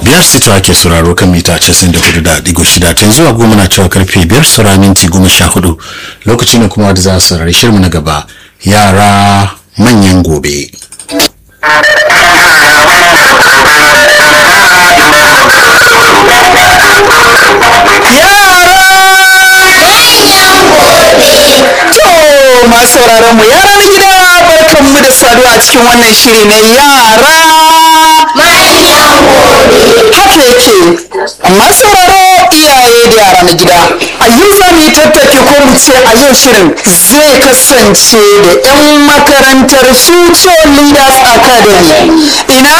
biyar sito ake sauraro kan mita casin da hudu da digo shida ta yanzu a goma na cewa karfe biyar saura minti goma sha hudu lokaci ne kuma da za a saurari shirmu na gaba yara manyan gobe. To masu sauraron mu yara na gida barkan mu da saduwa a cikin wannan shiri na yara haka yake amma sauraro iyaye da yara na gida a yau za mu yi tattaki ko mu ce a yau shirin zai kasance da 'yan makarantar future leaders academy ina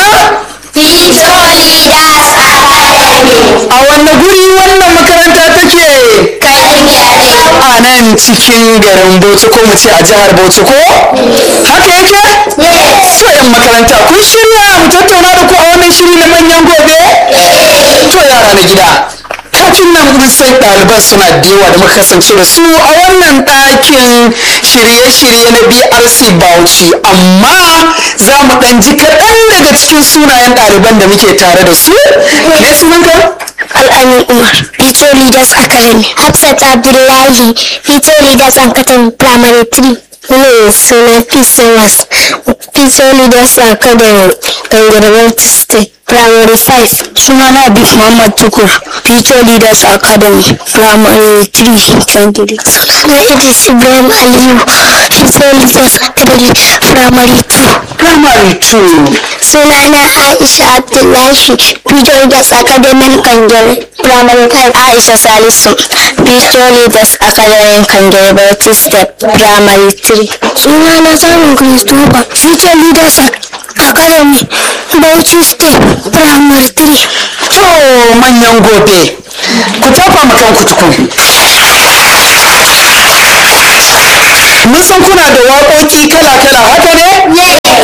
a wanne guri wannan makaranta take a nan cikin garin bauchi ko mu ce a jihar bauchi ko haka yake to yan makaranta kun shirya mu tattauna da ku a wannan shiri na manyan gobe to yara na gida kafin nan mun san ɗaliban suna da yawa da muka kasance da su a wannan ɗakin shirye-shirye na brc bauchi amma za mu ɗan ji kaɗan daga cikin sunayen ɗaliban da muke tare da su me sunanka Al'amin Umar, Future Leaders Academy. Hafsat Abdullahi, Future Leaders Academy Primary 3. Ne suna PCMS, Future Leaders Academy, Gangarwar State. Primary 5. Sunana Abib Muhammad Tukur, Future Leaders Academy, Primary 3, Gangare. Suna Idris Ibrahim Aliyu, Future Leaders Academy, Primary 2. primary 2 Sunana Aisha Abdullahi, Future Leaders Academy Kangere, Primary 5. Aisha Salisu, Future Leaders Academy Kangere, Bauchi Step, Primary 3. Sunana Samun Christopher, Future Leaders Academy, Bauchi Step, Primary 3. to manyan gobe ku tafa ma kanku tukun mun san kuna da waƙoƙi kala-kala haka ne